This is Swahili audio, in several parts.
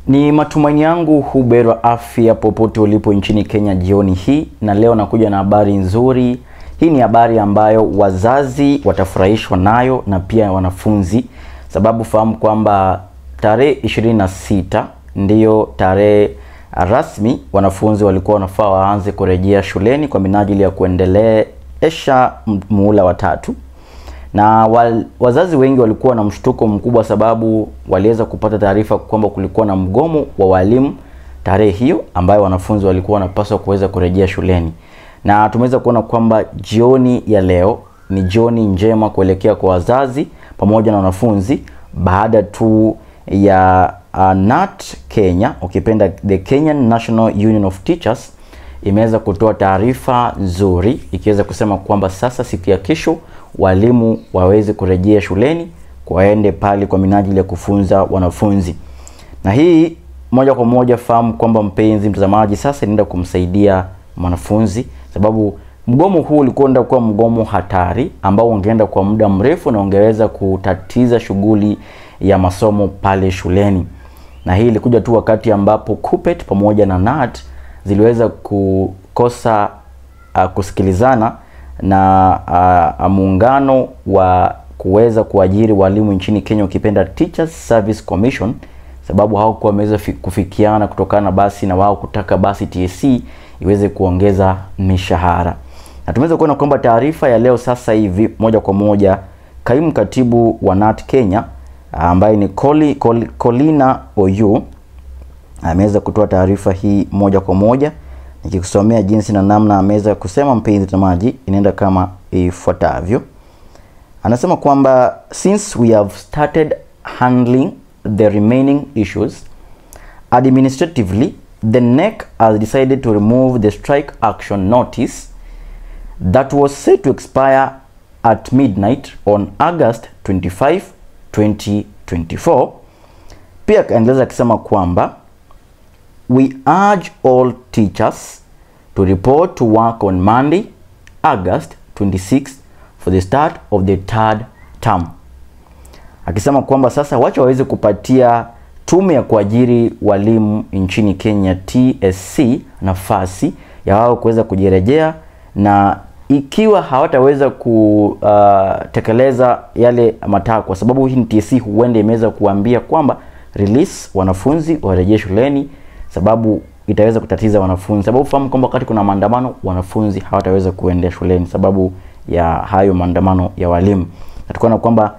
Ni matumaini yangu huberwa afya popote ulipo nchini Kenya jioni hii, na leo nakuja na habari nzuri. Hii ni habari ambayo wazazi watafurahishwa nayo na pia wanafunzi, sababu fahamu kwamba tarehe 26 ndiyo tarehe rasmi wanafunzi walikuwa wanafaa waanze kurejea shuleni kwa minajili ya kuendelesha muhula wa tatu na wal, wazazi wengi walikuwa na mshtuko mkubwa sababu waliweza kupata taarifa kwamba kulikuwa na mgomo wa walimu tarehe hiyo ambayo wanafunzi walikuwa wanapaswa kuweza kurejea shuleni, na tumeweza kuona kwamba jioni ya leo ni jioni njema kuelekea kwa wazazi pamoja na wanafunzi baada tu ya uh, NAT Kenya ukipenda the Kenyan National Union of Teachers imeweza kutoa taarifa nzuri ikiweza kusema kwamba sasa siku ya kesho walimu waweze kurejea shuleni waende pale kwa minajili ya kufunza wanafunzi. Na hii moja kwa moja fahamu kwamba mpenzi mtazamaji, sasa inaenda kumsaidia mwanafunzi, sababu mgomo huu ulikuwa kuwa mgomo hatari ambao ungeenda kwa muda mrefu na ungeweza kutatiza shughuli ya masomo pale shuleni. Na hii ilikuja tu wakati ambapo KUPPET pamoja na NAT ziliweza kukosa uh, kusikilizana na uh, muungano wa kuweza kuajiri walimu nchini Kenya ukipenda Teachers Service Commission, sababu hawakuwa wameweza kufikiana kutokana basi na wao kutaka basi TSC iweze kuongeza mishahara. Na tumeweza kuona kwamba taarifa ya leo sasa hivi moja kwa moja kaimu katibu wa NAT Kenya ambaye ni Coli, Col, Colina Oyu ameweza kutoa taarifa hii moja kwa moja nikikusomea jinsi na namna ameweza kusema, mpenzi mtazamaji, inaenda kama ifuatavyo. Anasema kwamba since we have started handling the remaining issues administratively the NEC has decided to remove the strike action notice that was set to expire at midnight on August 25 2024. Pia akaendeleza akisema kwamba we urge all teachers to report to work on Monday, August 26 for the start of the third term, akisema kwamba sasa wacha waweze kupatia tume ya kuajiri walimu nchini Kenya TSC nafasi ya wao kuweza kujirejea, na ikiwa hawataweza kutekeleza uh, yale matakwa, kwa sababu hii ni TSC huenda imeweza kuambia kwamba release wanafunzi warejee shuleni sababu itaweza kutatiza wanafunzi, sababu fahamu kwamba wakati kuna maandamano wanafunzi hawataweza kuendea shuleni sababu ya hayo maandamano ya walimu. Na tukaona kwamba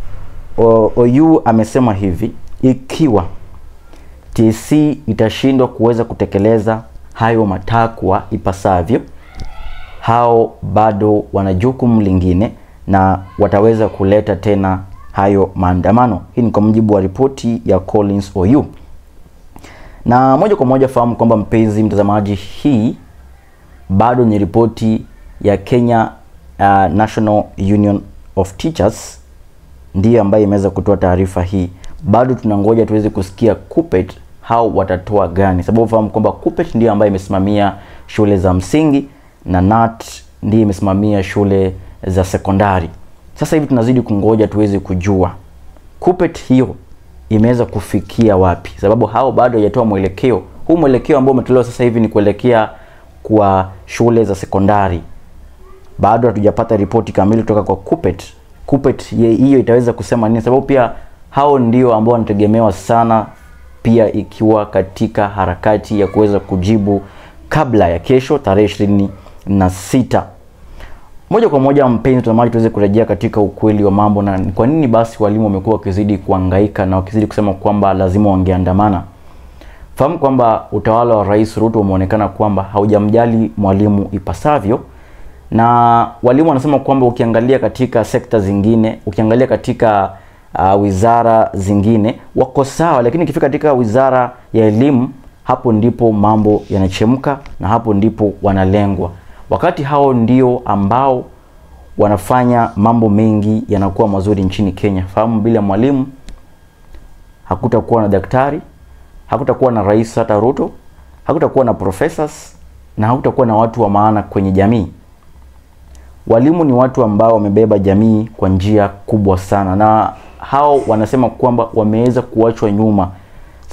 OU amesema hivi, ikiwa TSC itashindwa kuweza kutekeleza hayo matakwa ipasavyo, hao bado wana jukumu lingine na wataweza kuleta tena hayo maandamano. Hii ni kwa mujibu wa ripoti ya Collins OU na moja kwa moja fahamu kwamba mpenzi mtazamaji, hii bado ni ripoti ya Kenya uh, National Union of Teachers ndiyo ambayo imeweza kutoa taarifa hii. Bado tunangoja tuweze kusikia KUPPET hao watatoa gani, sababu fahamu kwamba KUPPET ndiyo ambayo imesimamia shule za msingi na NAT ndiyo imesimamia shule za sekondari. Sasa hivi tunazidi kungoja tuweze kujua KUPPET hiyo imeweza kufikia wapi, sababu hao bado hajatoa mwelekeo. Huu mwelekeo ambao umetolewa sasa hivi ni kuelekea kwa shule za sekondari. Bado hatujapata ripoti kamili kutoka kwa KUPPET. KUPPET hiyo itaweza kusema nini, sababu pia hao ndio ambao wanategemewa sana, pia ikiwa katika harakati ya kuweza kujibu kabla ya kesho tarehe ishirini na sita. Moja kwa moja, mpenzi mtazamaji, tuweze kurejea katika ukweli wa mambo na kwa nini basi walimu wamekuwa wakizidi kuhangaika na wakizidi kusema kwamba lazima wangeandamana. Fahamu kwamba utawala wa Rais Ruto umeonekana kwamba haujamjali mwalimu ipasavyo, na walimu wanasema kwamba ukiangalia katika sekta zingine, ukiangalia katika uh, wizara zingine wako sawa, lakini ikifika katika wizara ya elimu, hapo ndipo mambo yanachemka na hapo ndipo wanalengwa wakati hao ndio ambao wanafanya mambo mengi yanakuwa mazuri nchini Kenya. Fahamu, bila mwalimu hakutakuwa na daktari, hakutakuwa na rais hata Ruto, hakutakuwa na professors na hakutakuwa na watu wa maana kwenye jamii. Walimu ni watu ambao wamebeba jamii kwa njia kubwa sana, na hao wanasema kwamba wameweza kuachwa nyuma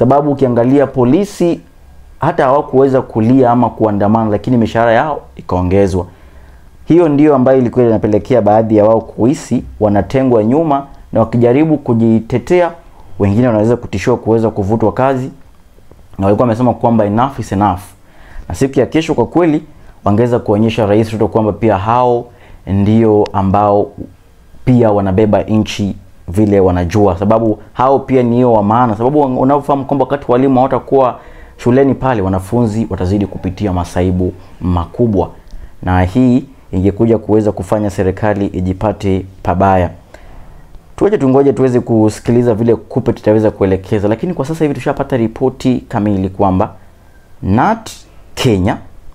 sababu ukiangalia polisi hata hawakuweza kulia ama kuandamana, lakini mishahara yao ikaongezwa. Hiyo ndio ambayo ilikuwa inapelekea baadhi ya wao kuhisi wanatengwa nyuma, na wakijaribu kujitetea, wengine wanaweza kutishiwa kuweza kuvutwa kazi, na walikuwa wamesema kwamba enough is enough, na siku ya kesho kwa kweli wangeweza kuonyesha Rais Ruto kwamba pia hao ndio ambao pia wanabeba nchi vile wanajua, sababu hao pia nio wa maana, sababu unaofahamu kwamba wakati walimu hawatakuwa shuleni pale, wanafunzi watazidi kupitia masaibu makubwa, na hii ingekuja kuweza kufanya serikali ijipate pabaya. Tuache tungoje tuweze kusikiliza vile kupe tutaweza kuelekeza, lakini kwa sasa hivi tushapata ripoti kamili kwamba NAT Kenya,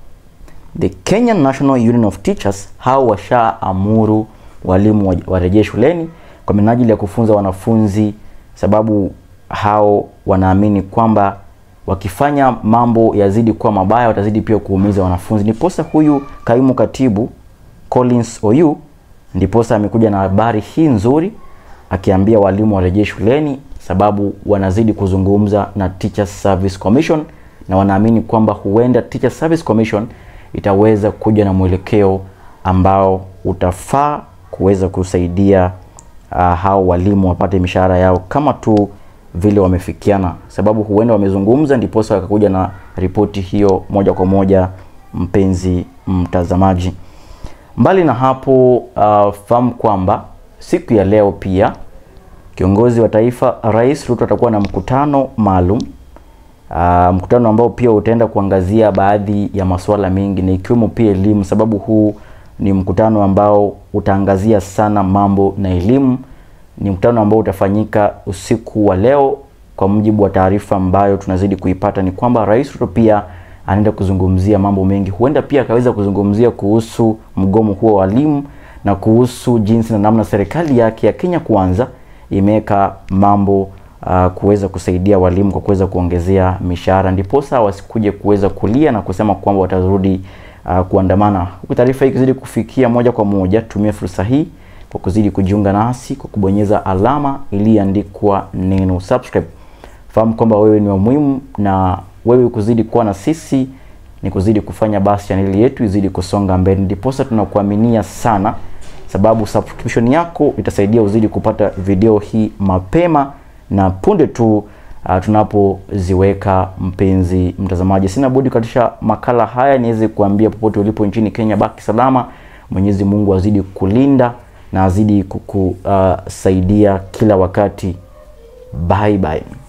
the Kenyan National Union of Teachers, hao washaamuru walimu warejee shuleni kwa minajili ya kufunza wanafunzi, sababu hao wanaamini kwamba wakifanya mambo yazidi kuwa mabaya watazidi pia kuumiza wanafunzi. Ndiposa huyu kaimu katibu Collins Oyu ndiposa amekuja na habari hii nzuri akiambia walimu warejee shuleni, sababu wanazidi kuzungumza na Teachers Service Commission na wanaamini kwamba huenda Teachers Service Commission itaweza kuja na mwelekeo ambao utafaa kuweza kusaidia uh, hao walimu wapate mishahara yao kama tu vile wamefikiana, sababu huenda wamezungumza, ndiposa wakakuja na ripoti hiyo moja kwa moja. Mpenzi mtazamaji, mbali na hapo, uh, fahamu kwamba siku ya leo pia kiongozi wa taifa Rais Ruto atakuwa na mkutano maalum uh, mkutano ambao pia utaenda kuangazia baadhi ya masuala mengi na ikiwemo pia elimu, sababu huu ni mkutano ambao utaangazia sana mambo na elimu. Ni mkutano ambao utafanyika usiku wa leo. Kwa mujibu wa taarifa ambayo tunazidi kuipata, ni kwamba Rais Ruto pia anaenda kuzungumzia mambo mengi, huenda pia akaweza kuzungumzia kuhusu mgomo huo wa walimu na kuhusu jinsi na namna serikali yake ya Kenya Kwanza imeweka mambo uh, kuweza kusaidia walimu kwa kuweza kuongezea mishahara, ndiposa wasikuje kuweza kulia na kusema kwamba watarudi uh, kuandamana. Huku taarifa hii ikizidi kufikia moja kwa moja, tumia fursa hii kwa kuzidi kujiunga nasi kwa kubonyeza alama iliyoandikwa neno subscribe. Fahamu kwamba wewe ni wa muhimu, na wewe kuzidi kuwa na sisi ni kuzidi kufanya basi chaneli yetu izidi kusonga mbele, ndiposa tunakuaminia sana, sababu subscription yako itasaidia uzidi kupata video hii mapema na punde tu uh, tunapoziweka. Mpenzi mtazamaji, sina budi katisha makala haya niweze kuambia popote ulipo nchini Kenya, baki salama. Mwenyezi Mungu azidi kulinda na azidi kukusaidia uh, kila wakati. Bye bye.